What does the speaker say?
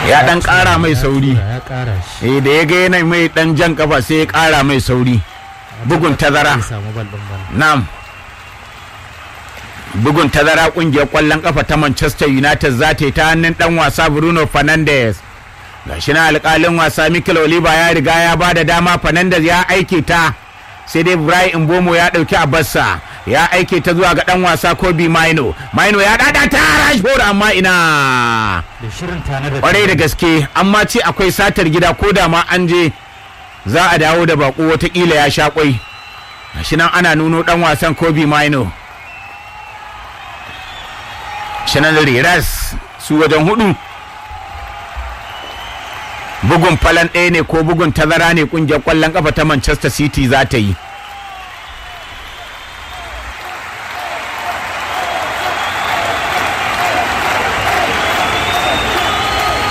ya dan kara mai sauri ya kara shi eh da ya ga yana mai dan jan kafa sai ya kara mai sauri bugun tazara Zai samu bal din bana Na'am. Bugun tazara kungiyar kwallon kafa ta Manchester United za ta yi ta hannun dan wasa Bruno Fernandes. Gashi na alkalin wasa Mikel Oliver ya riga ya ba da dama Fernandes ya aike ta. Sai dai Brian Mbomo ya dauki abarsa ya aike ta zuwa ga dan wasa Kobe Maino. Maino ya dada ta Rashford amma ina. da shirin tana da Kwarai da gaske amma ce akwai satar gida ko da ma an je za a dawo da bako watakila ya sha kwai. Gashi nan ana nuno dan wasan Kobe Maino. Shanan Riras su wajen hudu. Bugun falan ɗaya ne ko bugun tazara ne kungiyar ƙwallon ƙafa ta Manchester City za ta yi.